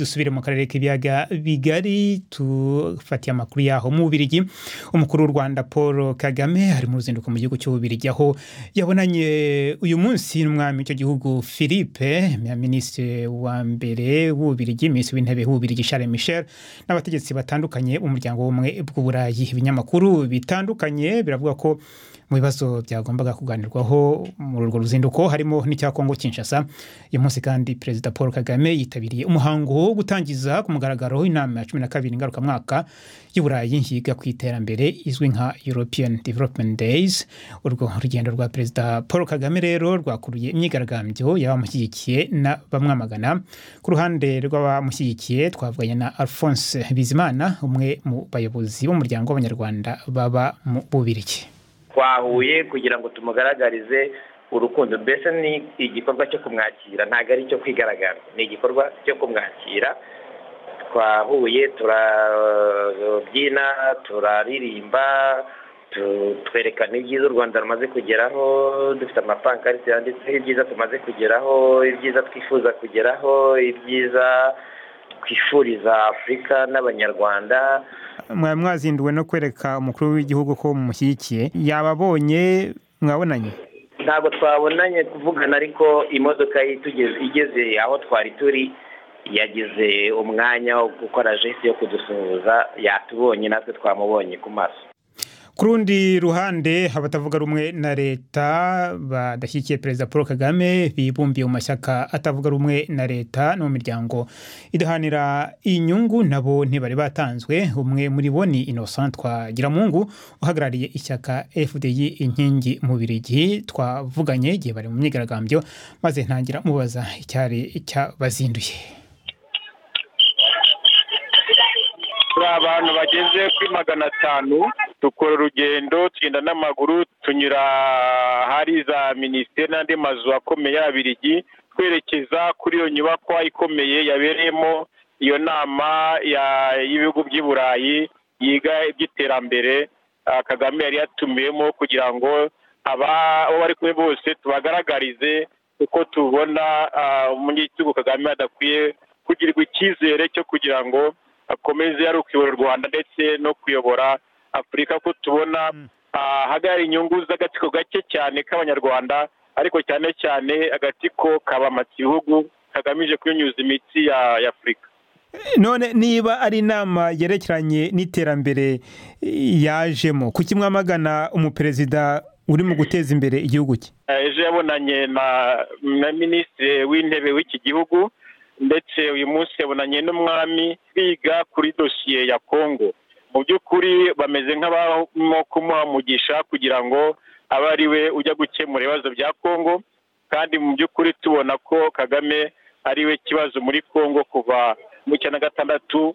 dusubire mu karere k'ibiyaga bigari tufatiye amakuru yaho mu bubirigi umukuru w'u rwanda paul kagame ari mu ruzinduko mu gihugu cy'ububirigi aho yabonanye uyu munsi n'umwami w'icyo gihugu philippe minisitiri wa mbere w'ububirigi minisitiri w'intebe w'ububirigi charles michel n'abategetsi batandukanye b'umuryango w'ubumwe bw'uburayi ibinyamakuru bitandukanye biravuga ko mu bibazo byagombaga kuganirwaho muri urwo ruzinduko harimo n'icya kongo kinshasa uyu munsi kandi perezida paul kagame yitabiriye umuhango wo gutangiza ku mugaragaro inama ya cumi na kabiri ngarukamwaka y'uburayi yiga ku iterambere izwi nka european development days urwo rugendo rwa perezida paul kagame rero rwakuruye imyigaragambyo y'abamushyigikiye n'abamwamagana ku ruhande rw'abamushyigikiye twavuganye na alphonse bizimana umwe mu bayobozi b'umuryango w'abanyarwanda baba mu bubirigi twahuye kugira ngo tumugaragarize urukundo mbese ni igikorwa cyo kumwakira ntabwo ari icyo kwigaragaza ni igikorwa cyo kumwakira twahuye turabyina turaririmba twerekana ibyiza u rwanda rumaze kugeraho dufite amapankarite yanditseho ibyiza tumaze kugeraho ibyiza twifuza kugeraho ibyiza twifuriza afurika n'abanyarwanda mwaba mwazinduwe no kwereka umukuru w'igihugu ko mumushyigikiye yababonye mwabonanye ntabwo twabonanye kuvugana ariko imodoka igeze aho twari turi yagize umwanya wo gukora jesite yo kudusuhuza yatubonye natwe twamubonye ku maso ku rundi ruhande abatavuga rumwe na leta badashyigikiye perezida paul kagame bibumbiye mu mashyaka atavuga rumwe na leta no mu miryango idahanira inyungu nabo ntibari batanzwe umwe muri bo ni innocent twagiramungu uhagarariye ishyaka fdi inkingi mubirigi twavuganye igihe bari mu myigaragambyo maze ntangira mubaza icyari cyabazinduye turi abantu bageze kuri magana atanu dukora urugendo tugenda n'amaguru tunyura ahari za minisiteri n'andi mazu akomeye y'ababirigi twerekeza kuri iyo nyubakwa ikomeye yabereyemo iyo nama y'ibihugu by'i burayi yiga iby'iterambere kagame yari yatumiwemo kugira ngo abo bari kumwe bose tubagaragarize uko tubona umunyagitugu kagame adakwiye kugirirwa icyizere cyo kugira ngo akomeze ari ukuyobora u rwanda ndetse no kuyobora afurika ko tubona ahagaragara inyungu z'agatsiko gake cyane k'abanyarwanda ariko cyane cyane agatsiko kabamata ibihugu kagamije kunyunyuza imitsi ya afurika none niba ari inama yerekeranye n'iterambere yajemo kuki mwamagana umuperezida urimo guteza imbere igihugu cye ejo yabonanye na minisitiri w'intebe w'iki gihugu ndetse uyu munsi yabonanye n'umwami biga kuri dosiye ya kongo mu by'ukuri bameze nk'abarimo kumuhamugisha kugira ngo abe ari we ujya gukemura ibibazo bya kongo kandi mu by'ukuri tubona ko kagame ari we kibazo muri kongo kuva mu cyenda gatandatu